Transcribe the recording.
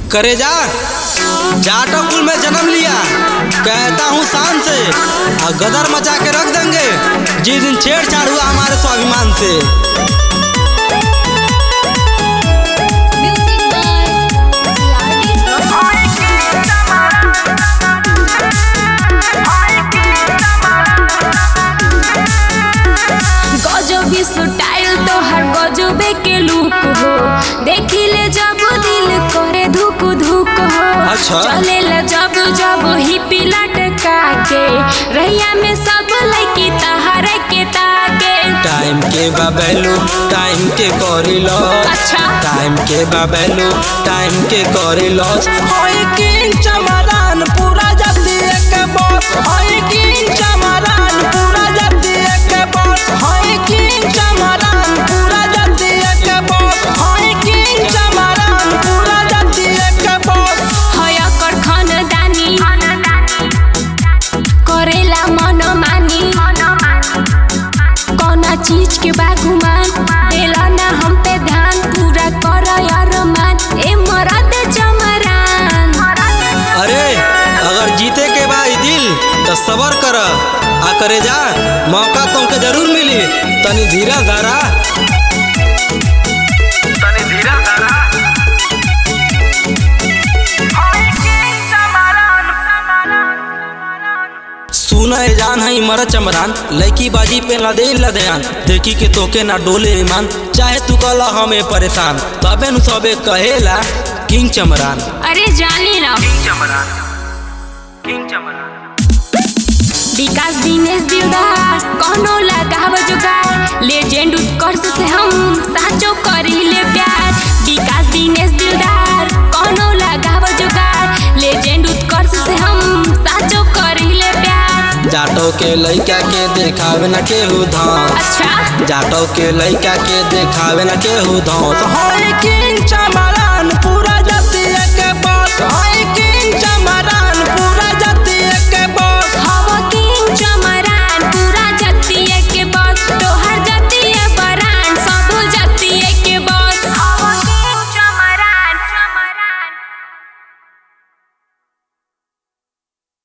करे जा जाटो कुल में जन्म लिया कहता हूँ शान से और गदर मचा के रख देंगे जिस दिन छेड़छाड़ हुआ हमारे स्वाभिमान से Music by CRD गजबी स्टाइल तोहर गजबे के लुक हो देखिले जब दिल करे धुक धुक हो अच्छा। चलेला जब जब हिपी लटका के रैया में सब लड़की तहरे के ताके टाइम के बाबेलो टाइम के करी लॉस अच्छा। टाइम के बाबेलो टाइम के करी लॉस होई किंग चमरान पूरा जल्दी एक बॉस होई किंग चमरान पूरा जल्दी एक बॉस होई किंग चमरान पूरा जल्दी एक बॉस होई किंग चमरान पूरा जल्दी एक बॉस हया कर खानदानी करेला मन मानी कौना चीज के बागुमान देला ना हम पे ध्यान पूरा कर यार मान ए मरद जमरान अरे अगर जीते के बा ई दिल तो सबर कर आ करे जा मौका तुमके जरूर मिली तनी धीरा धारा तनी धीरा धारा सुना है जान है मर चमरान लड़की बाजी पे ना दे लदयान देखी के तोके ना डोले ईमान चाहे तू कला हमें परेशान तबे नु सबे कहेला किंग चमरान अरे जानी ना किंग चमरान किंग चमरान विकास दिनेश दिलदार कौनो लगाव जुगार लेजेंड उत्कर्ष से हम साचो करीले प्यार विकास दिनेश दिलदार कौनो लगाव जुगार लेजेंड उत्कर्ष से हम साचो करीले प्यार जाटो के लइका के देखावे ना केहू धाम अच्छा जाटो के लइका के देखावे ना केहू धाम तो होई किंग चमरान पूरा